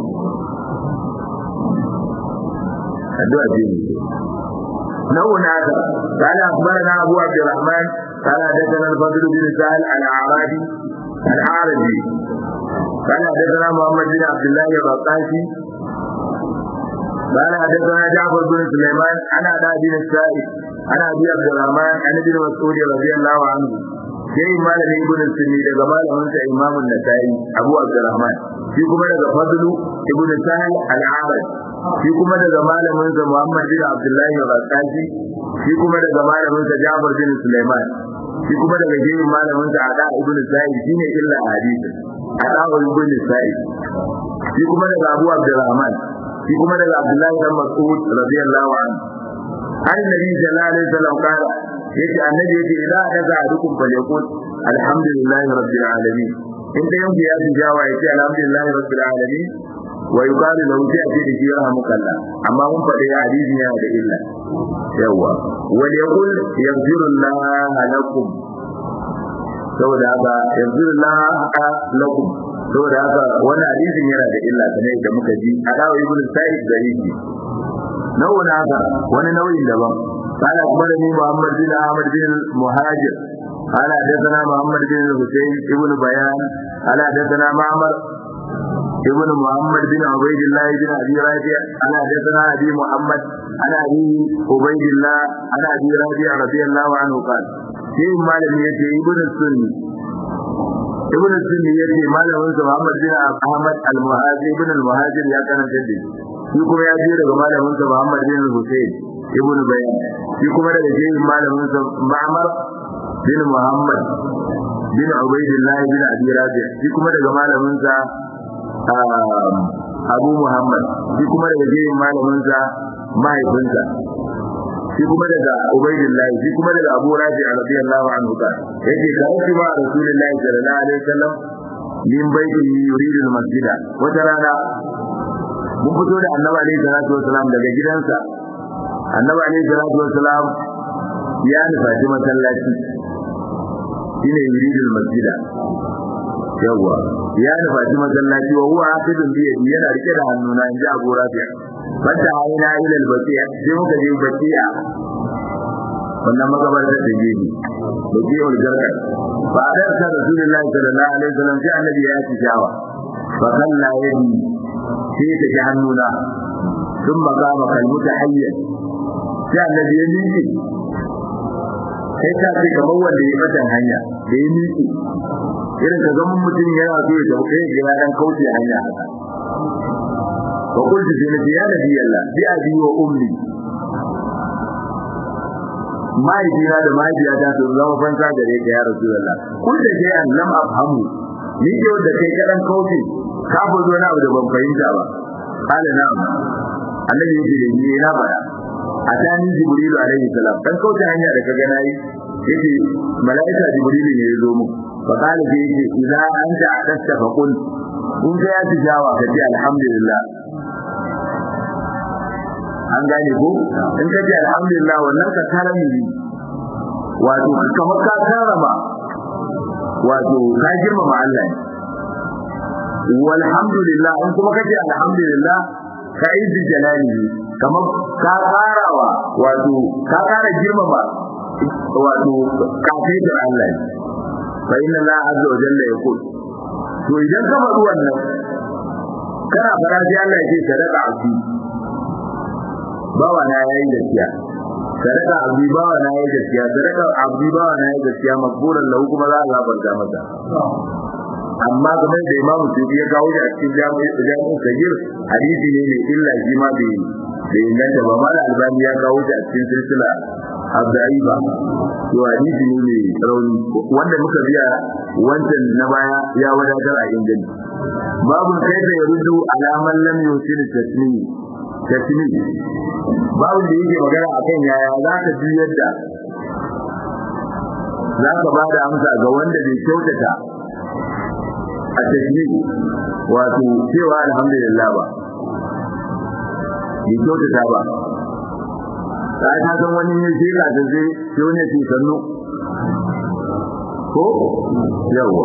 addu'a ce ne نوع هذا قال أخبرنا أبو عبد الرحمن قال حدثنا الفضل بن سهل الأعرابي الأعرجي قال حدثنا محمد بن عبد الله الرقاشي قال حدثنا جعفر بن سليمان عن ابي بن السائب عن ابي عبد الرحمن عن ابن مسعود رضي الله عنه sai malami ibn sunni daga malamin sa imam an-nasai abu abdurrahman shi kuma daga fadlu ibn sahal al-arad shi kuma daga malamin sa muhammad bin abdullahi al-rasasi shi kuma daga malamin sa jabir bin sulaiman shi kuma daga jerin malamin sa ada ibn sa'id shine illa hadisi ada ibn sa'id shi kuma daga abu abdurrahman shi kuma daga Abdullahi dan Mas'ud radiyallahu anhu an nabi sallallahu alaihi wasallam kala yace annabi yace idan daga dukun falyakun alhamdulillahi rabbil alamin in da yanzu ya ji jawa yace alhamdulillahi rabbil alamin wa yuqalu lahu sai ake da jira mukalla amma mun faɗi hadisi yana da illa yawa wal yaqul yaghfirullahu lakum saboda haka yaghfirullahu lakum saboda haka wani hadisin yana da illa kamar da muka ji a dawo ibn sa'id garibi nau'in haka wani nau'in daban قال أخبرني محمد بن أحمد بن المهاجر قال حدثنا محمد بن الحسين ابن بيان قال حدثنا معمر ابن محمد بن عبيد الله بن أبي رافع قال حدثنا أبي محمد عن أبي عبيد الله عن أبي رافع رضي الله عنه قال شيء مالك يأتي ابن السني ibn sunni yace malamin sa Muhammad bin Ahmad al-Muhajir ibn al-Muhajir ya karanta da shi kuma ya je daga malamin sa Muhammad bin Hussein ibn Bayan shi kuma daga jerin malamin sa Ma'mar bin Muhammad bin Ubaydillah bin Abi Rabi shi kuma daga malamin sa Abu Muhammad shi kuma daga jerin malamin sa mahaifinsa shi kuma daga Ubaydillah shi kuma daga Abu Rabi radiyallahu anhu ka yake ka rashi ma Rasulullahi sallallahu alaihi wasallam min baiti yuridu al-masjida wata rana mun fito da Annabi alaihi salatu wasallam daga gidansa Annabi alaihi salatu wasallam ya nufaci masallaci shine yuridu al-masjida yawa ya nufaci masallaci wa huwa hafidun bi yana rike da hannuna inji Abu Rabi fata aina ila al-bati'a sai muka je bati'a wannan magabarta da gefe bati'ul garka fa adarsa rasulullahi sallallahu alaihi wasallam sai annabi ya ci jawa fa kalla yadi sai ta ji hannuna sun magama kalmuta hayyan sai annabi ya miƙe sai ta ce kamar wanda ya batan hanya da ya miƙe irin ka zama mutum yana so ya tafi kai ga dan kauce hanya haka fa kullu fi nabi ya nabi Allah bi abi wa ummi mahaifina da mahaifiyata su zama fansa gare ka ya rasu Allah kun da ke an lam afhamu ni ke wanda kai kaɗan kauce ka fi zo na abu da ban fahimta ba kala na annabi yake da ni na baya a tani jibrilu alaihi salam dan kauce hanya da kaga nayi yake malaika jibrilu ne ya zo mu fa kala ke yake idza anta akasta fa qul kun ga ya tijawa ka ce alhamdulillah an gane ko in ka ce alhamdulillah wannan ka karami ne wato kamar ka karama wato ka girmama Allah ne walhamdulillah in kuma kace alhamdulillah ka izzi jalali kamar ka karawa wato ka kara girmama wato kafin Allah ne fa inna Allah azza wa jalla yaqul to idan ka faɗi wannan kana fara sai Allah ya ce sadaka abdi bawa na yayi gaskiya sadaka abdi bawa na yayi gaskiya sadaka abdi bawa na yayi gaskiya makburan lahu kuma za a gafarta masa amma game da imamu tubi ya kawo shi a cikin jami'in sagir hadisi ne mai illa shi ma bai bai inganta ba mala albani ya kawo shi a cikin silsila abda'iba to hadisi ne mai rauni wanda muka biya wancan na baya ya wadatar a inganci babu kaifa ya rudu alaman lam yusil tasmini tasmini babu da yake magana akan yaya za ka ji yadda za ka ba da amsa ga wanda bai kyautata a tasmini wato cewa alhamdulillah ba bai kyautata ba ta ta san wani ne sai ka ta sai sai wani ce sannu ko yawa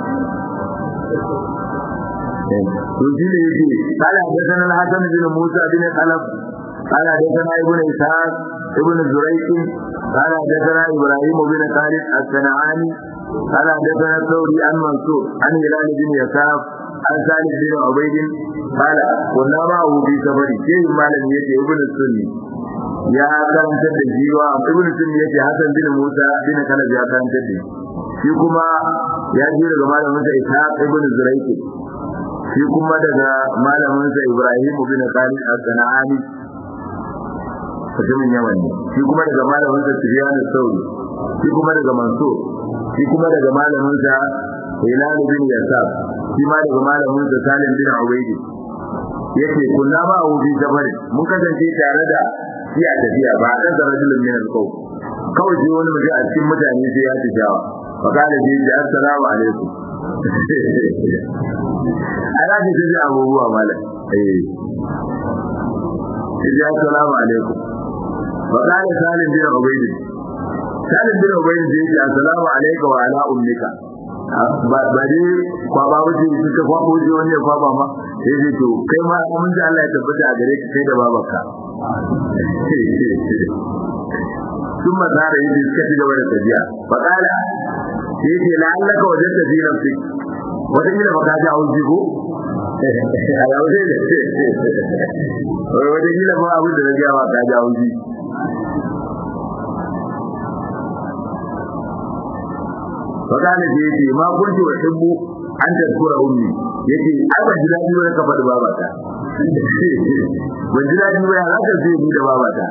to shi ne yake kala da sanan hasan bin musa bin khalaf kala da sanan ibn ishaq ibn zurayq kala da sanan ibrahim bin khalid as-sanani kala da sanan sauri an mansur an hilal bin yasaf an salih bin ubayd kala kunna ma hu bi sabari sai malami yake ibn sunni ya karanta da jiwa ibn sunni yake hasan bin musa bin khalaf ya karanta da shi kuma ya ji daga malamin sa ishaq ibn zurayq shi kuma daga malaminsa Ibrahim bin Khalid al-Sana'ani mutumin Yaman ne shi kuma daga malaminsa Sufyan al-Thawri shi kuma daga Mansur shi kuma daga malaminsa Hilal bin Yasab shi ma daga malaminsa Salim bin Ubayd yace kunna ma Abu bi Jabal mun kasance tare da shi a tafiya ba dan da rajulun min al-qaw kawai shi wani mutum a cikin mutane sai ya tijawa fa kana ji assalamu alaikum ana ce ta ji abubuwa mala eh ji assalamu alaikum wa qala salim bin ubayd salim bin ubayd ji assalamu alayka wa ala ummika ba dai kwa ba wuce su ka kwa ko ji wani kwa ba ma sai dai to kai ma mun ji Allah ya tabbata a gare ka kai da babarka ثم صار يجي سكتي gaba da tafiya فقال yace la'allaka wajadta fi nafsik wata kila baka ji hauji ko a yaushe ne wata kila ba abin da na gaya ba ka ji hauji fakana ce yace ma kunti wa hibbu an tadkura ummi yace ai ban ji dadi ba ka faɗi babata ban ji dadi ba za ka ce ni da babata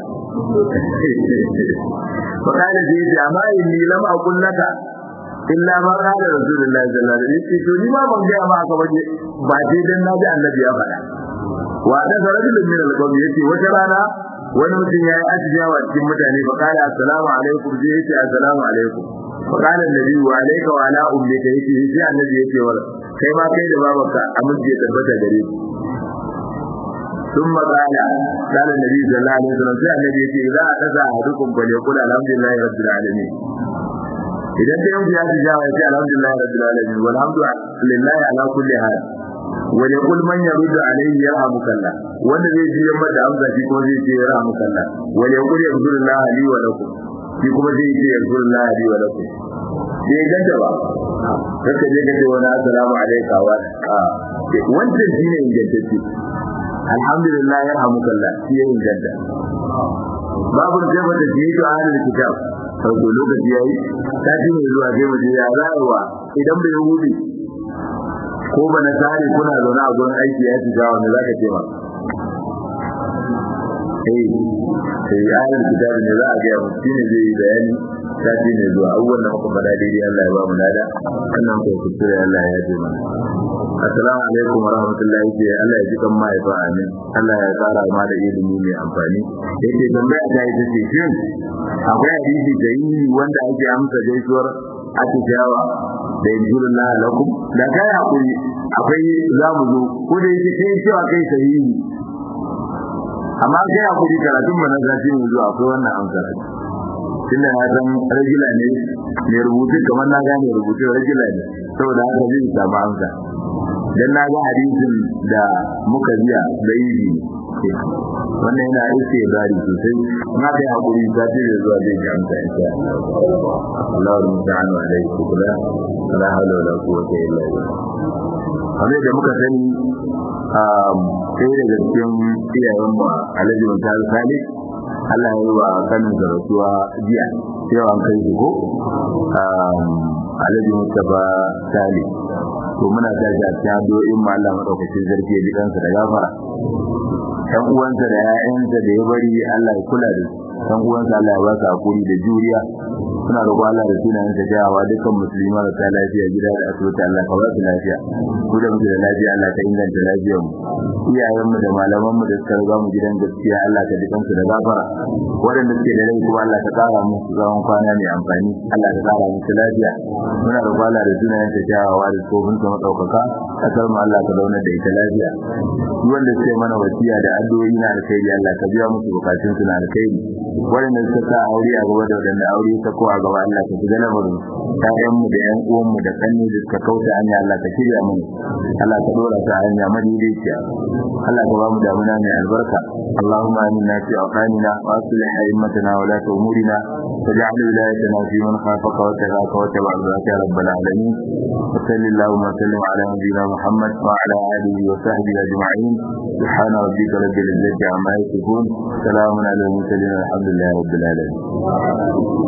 fakana ce yace amma inni lam aqul laka illa ma qala rasulullahi sallallahu alaihi wasallam to ni ma ban ga ma aka baje ba dai dan naji annabi ya faɗa wa da rajulun min al-qawm yace wata rana wani mutum yayi asjiyawa cikin mutane fa qala assalamu alaikum sai yace assalamu alaikum fa qala annabi wa alayka wa ala ummika yace sai annabi yace wa kai ma kai da babanka amince tabbata gare ki ثم قال قال النبي صلى الله عليه وسلم sai annabi yace idza ataza ahadukum falyaqul alhamdulillahi rabbil alamin idan da yanzu ya ji jawa ya ce alhamdulillah rabbil alamin walhamdulillah ala kulli hal wa yaqul man yuridu alayhi yarhamukallah wanda zai ji yamma da amsa shi kuma zai ce yarhamukallah wa yaqul yaghfirullah li wa lakum shi kuma zai ce yaghfirullah li wa lakum sai ganta ba kake je kace wani assalamu alayka wa wancan shine ingantacce alhamdulillah yarhamukallah shi ya inganta babu jaba da jiyo ahlul kitab farko lokaci yayi sati mai zuwa sai mu je ya rayuwa idan bai hudu ko ba na tare kuna zaune a gurin aiki ya ci gawa ne zaka ce ma eh sai ayin kitabi ne za a ga mutum ne zai yi bayani sati mai zuwa abubuwan da muka faɗa daidai Allah ya ba mu lada sannan ko kuskure Allah ya yaje mana assalamu alaikum wa rahmatullahi wa Allah ya ji kan mahaifa amin Allah ya tsara ma da ilimi mai amfani yake tambaya ta ita ce shin akwai hadisi da yi wanda ake amsa gaisuwar atijawa da injilullah lakum da kai hakuri akwai zamu zo ko da yake kai cewa kai sahihi amma kai hakuri karatun mu na zafi mu zuwa akwai wannan amsa tunda na san rajula ne mai rubutu kamar na gane rubutu rajula ne saboda haka zai samu amsa dan na ga hadisin da muka biya da yi wannan yana iske gari sosai na kai hakuri ta ce da zuwa zai ji amsa insha Allah wa musta'an wa alaihi kula la hawla wala quwwata illa billah kamar da muka sani sai daga cikin iyayen mu Alhaji Mutal Salih Allah ya yi wa kanin zaratuwa jiya yau an kai shi ko Alhaji Mustafa Salih to muna tashi a cikin addu'o'in ma Allah madaukakin zargi ya jikansa da gafara ɗan uwansa da ƴaƴansa da ya bari Allah ya kula da su ɗan uwansa Allah ya ba su hakuri da juriya suna roƙo Allah da sunayen sa jawa dukkan musulmi marasa lafiya gida da asibiti Allah ka ba su lafiya ku da muke da lafiya Allah ka inganta lafiyar mu iyayen mu da malaman mu da suka riga mu gidan gaskiya Allah ka dukan su da gafara waɗanda suke da rai kuma Allah ka tsara musu zaman kwana mai amfani Allah ka tsara musu lafiya muna roƙo Allah da sunayen sa jawa da tsofin sa madaukaka kasar mu Allah ka zauna da ita lafiya duk wanda suke mana wasiya da addu'o'i na alkhairi Allah ka biya musu bukatun su na alkhairi waɗanda suka sa aure a gaba da waɗanda aure ta ko a gaba Allah ka shiga lamarin ƴaƴan mu da ƴan uwan mu da kanni da suka kauta hanya Allah ka shirya mu Allah ka dora ta hanya madaidaiciya Allah ka ba mu damuna mai albarka Allahumma aminna fi awqanina wa aslih a'immatana wa la umurina واجعل ولايتنا في من خافك واتقاك واتبع رضاك يا رب العالمين وصل اللهم وسلم على نبينا محمد وعلى اله وصحبه اجمعين سبحان ربك رب العزه عما يصفون سلام على المرسلين الحمد لله رب العالمين